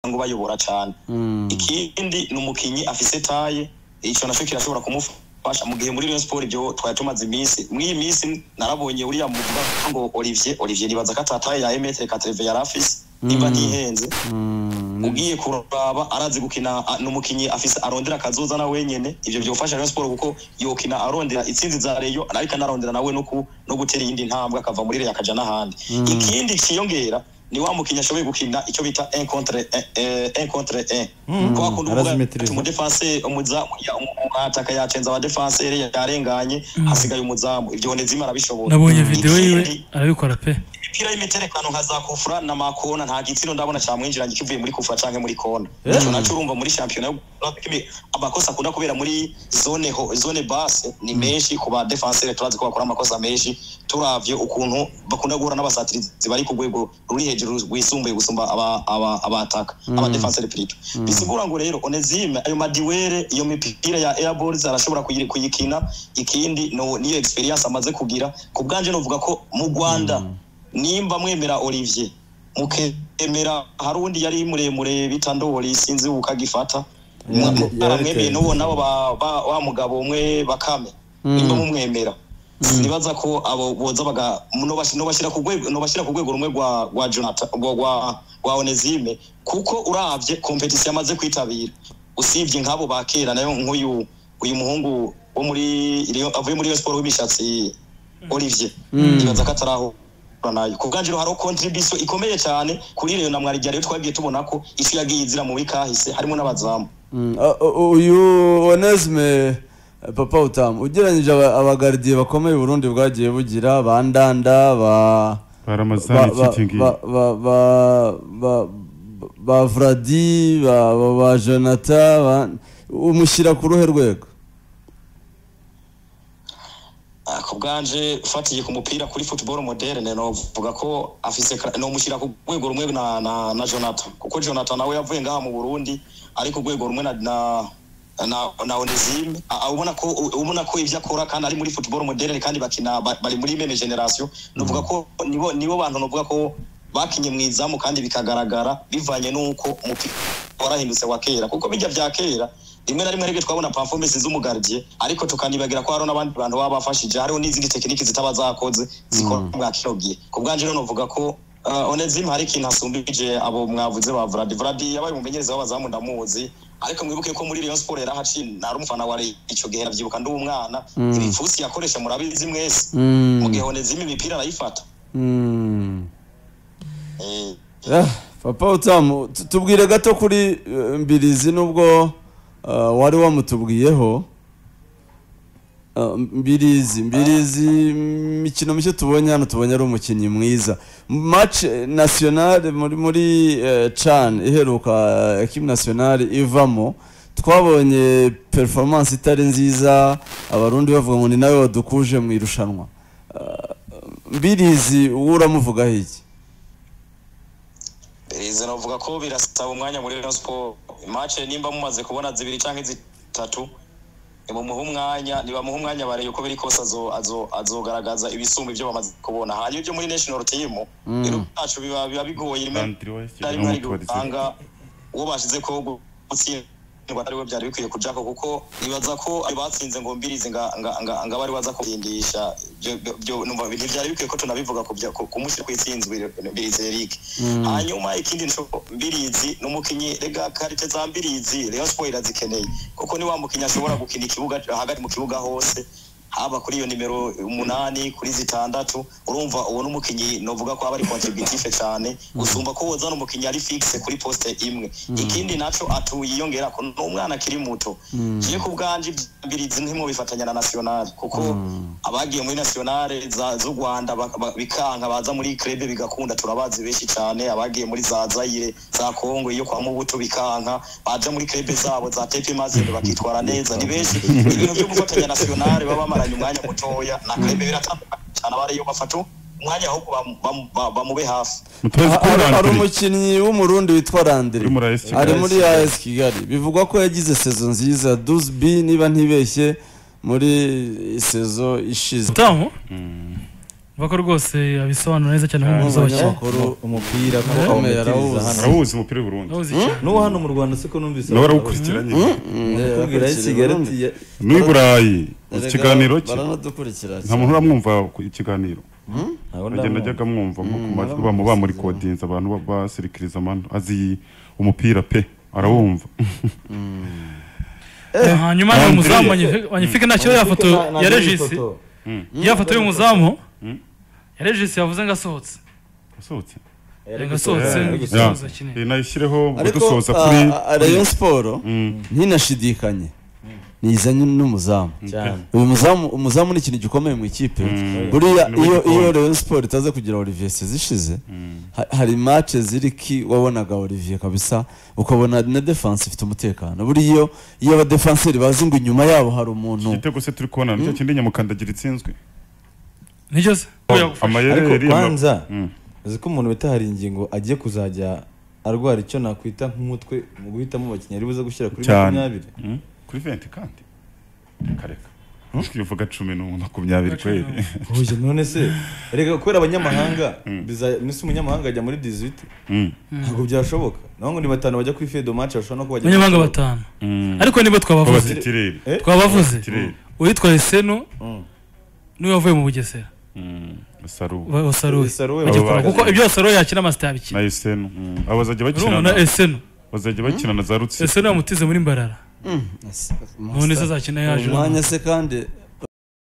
bayobora cyane ikindi ni umukinnyi afise taye icyo nacyo kirashobora kumufasha mu gihe muri Rayon Sport ibyo twari tumaze iminsi muri iyi minsi narabonye uriya muvuga ngo Olivier Olivier nibaza ko atataye ya emetre katreve yari afise niba ntihenze ugiye kuraba arazi gukina a- ni umukinnyi afise arondera akazoza na wenyene ivyo byofasha Rayon Sport kuko yokina arondera itsinzi za Rayon ariko anarondera nawe no ku- no gutera iyindi ntambwe akava muri Rayon akaja n'ahandi ikindi kiyongera ni wa mukinnyi ashoboye gukina icyo bita un contre un, eh, un contre un kwa kundi uvuga arazimetiriza. ati umudefanse umuzamu ya- umwataka yacenza abadefansere yarenganye hasigaye umuzamu ivyo Onezima arabishobora nabonye videwo yiwe Ikindi, arabikora pe imipira y'imiterekano nka za kufura na makona nta gitsino ndabona cyamwinjiranye kivuye muri kufura canke muri kona ico naco urumva muri shampiyona yo- amakosa akunda kubera muri zone ho zone base ni menshi ku badefansere turazi ko bakora amakosa menshi turavye ukuntu bakunda guhura n'abasatirizi bari ku rwego ruri hejuru rwisumbuye gusumba aba- aba- abataka abadefansere plito bisigura ngo rero onezime ayo madiwere iyo mipira ya airballs arashobora kuyi- kuyikina ikindi no- niyo experience amaze kugira ku bwanje novuga ko mu rwanda nimba mwemera olivier mukemera hari undi yari muremure bita ndoli sinzi ukagifata aramwemeye n'uwo nabo ba- ba- wa mugabo umwe bakame nimba mumwemera sinibaza ko abo boza baga nobash- nobashira ku rwego nobashira ku rwego rumwe rwa rwa jonathan rwa- rwa rwa onesime kuko uravye competition amaze kwitabira usibye nk'abo ba kera nayo nk'uyu uyu muhungu wo muri Rayon- avuye muri Rayon sport w'imishatsi olivier nibaza ko atarahura nayo ku bwanjye rero hariho contribution ikomeye cyane kuri reyo na mwarijya rero twagiye tubona ko isi yagiye izira mu bikahise harimo n'abazamu Mm, a- u- uyu onesme eh, papa utamu ugereranyije aba- abagaridiye bakomeye uburundi bwagiye bugira ba ndanda ba ba baramazani ba iki ngiyi ba ba ba- ba- ba vradi ba ba- ba jonata ba- umushyira ku ruhe rwego Ah, ku bwanje fatiye ku mupira kuri football moderne novuga ko afise kra- nomushyira ku rwego rumwe na, na, na jonathan kuko jonathan nawe yavuye ngaha mu burundi ari ku rwego rumwe na, na na na onesime A- a- ubona ko u- ubona ko ibyo akora kandi ari muri football moderne kandi bakina ba- bari muri meme generation novuga ko nibo nibo bantu novuga ko bakinye mu izamu kandi bikagaragara bivanye n'uko umupira warahindutse wa kera kuko bijya bya kera rimwe na rimwe aribyo twabona performance z'umugardiye ariko tukanibagira ko hariho n'abandi bantu baba bafashije hariho n'izindi tekiniki zitaba zakoze zikora bwa kino gihe ku bwanjye rero novuga ko uh, onezim hari ikintu asumbije abo mwavuze ba vradi vradi yabaye umumenyereza w'abazamu ndamuzi ariko mwibuke ko muri Rayon Sport yarahaciye nari umufana wa Rayon icyo gihe nabyibuka ndi umwana ibipfusi yakoresha murabizi mwese mu gihe onezim imipira arayifata Mm. Eh, Ah, papa utamu tu- tubwire gato kuri eh, mbirizi nubwo ah, wari wamutubwiyeho Ah, mbirizi mbirizi imikino mishya tubonye hano tubonye ari umukinnyi mwiza match eh, nationale muri muri eh, can iheruka eh, equipe nationale ivamo twabonye performance itari nziza abarundi bavuga ngo ni nawe wadukuje mu irushanwa Ah, mbirizi wowe uramuvugaho iki Berize navuga ko birasaba umwanya muri Rayon Sport. Match nimba mumaze kubona zibiri canke zitatu mumuha umwanya nibamuha umwanya bare yuko biri kose azo- azo- azogaragaza ibisumba ibyo bamaze kubona hanyuma ibyo muri national team rero bwacu biba biba bigoye rimwe Andrew West na rimwe hari n'umutwarizi. gutanga uwo bashize ko gutsindwa ari we byari bikwiye kujako kuko nibaza ko ayo batsinze ngo mbirizi nga nga nga- nga bari baza kubyindisha byo byo numva ntibyari bikwiye ko tunabivuga ku bya- ku- kumushyira ku itsinzwe mbirizi Eric hanyuma ikindi nico mbirizi n'umukinyi rega karite za mbirizi Rayon Sport irazikeneye kuko ni wa mukinyi ashobora gukina ikibuga hagati mu kibuga hose haba kuri iyo nimero umunani kuri zitandatu urumva uwo n'umukinyi novuga ko aba ari contributive cyane usumba ko woza n'umukinyi ari fixe kuri poste imwe ikindi naco atuye yongera ko n'umwana akiri muto je ku bwanje mbirizi ntimo bifatanya na national kuko abagiye muri nationale za- z'u Rwanda bak- ba- bikanka baza muri club bigakunda turabazi benshi cyane abagiye muri za Zaire za Kongo iyo kwa Mubuto bikanka baje muri club zabo za TP Mazembe bakitwara neza ni benshi ibintu byo gufatanya nationale baba bamaranye umwanya mutoya na club biratandukanye cyane abari yo bafatu umwanya ahubwo bam- bam- ba- bamube hafi mutozi Ah, kuri hari hari Andrew umukinnyi w'umurundi witwa randire Uri muri AS Kigali. ari muri as kigali bivugwa ko yagize sezo nziza dusb niba ntibeshye muri sezo ishize utamu ko rwose abisobanura neza cyane nk'umuhuza wa Kenya umunyamakuru umupira ko Ukomeye, awubatiriza arawuzi. hano arawuzi umupira w'uburundi urawuzi iki n'uwo hano mu rwanda siko numvise nawe arawukurikira nyine kubwira sigareti ya n'u'i burayi uzi ikiganiro cye baranadukurikira nta muntu uramwumva ku- ikiganiro Abo agenda ndabona. ajyaga amwumva nko ku majwi bamu bamurikodinza abantu ba- basirikiriza amano azi umupira pe arawumva hanyuma ni umuzamu Andrea. wanyifike nta kibazo ya foto ya regisi ya foto y'umuzamu ya regisi yavuze ngo asohotse asohotse ngo asohotse Yeah. mu gisubizo kinini Eh, nayishyireho ariko dusoza ah, kuri ah, rayon siporo ntinashidikanye nizanye n'umuzamu cyane uyu muzamu umuzamu ni ikintu gikomeye mu ikipe buriya Ni iyo igikombe. iyo Rayon Sport itaze kugira Olivier Sezishize ha- hari match ziri ki wabonaga Olivier kabisa ukabona na defense ifite umutekano buriya iyo iyo aba defenseur bazi ngo inyuma yabo hari umuntu igitego se turi kubona nicyo kindi nyamukandagira itsinzwe nicyo se ariko amayeri kwanza Mm. uzi ko umuntu wita hari ingingo agiye kuzajya arwara icyo nakwita nk'umutwe mu guhitamo abakinnyi ari buze gushyira kuri cyane makumyabiri Mm. kuri venti kandi kareka uvuga cumi n'umwe makumyabiri kweri oye none se reka kubera abanyamahanga biza- minsi umunyamahanga ajya muri 18 Mm. ntabwo byashoboka naho ngo ni batanu bajya kuri fedo match bashobora no kuba bajya abanyamahanga batanu Mm. ariko nibo twabavuze babatirire Eh? twabavuze Tirere. uwitwa Eseno Mm. niwe wavuye mu bugesera saru wa- wa Saruwe Saruwe Ajya baba- kureba, kuko ibyo Saruwe yakina amasita yabikina na Yusenu Mm. aba bazajya urumva bakina Eseno bazajya bakina na za Rutsiro Eseno yamutize muri Mbarara none se azakina yaje umwanya se kandi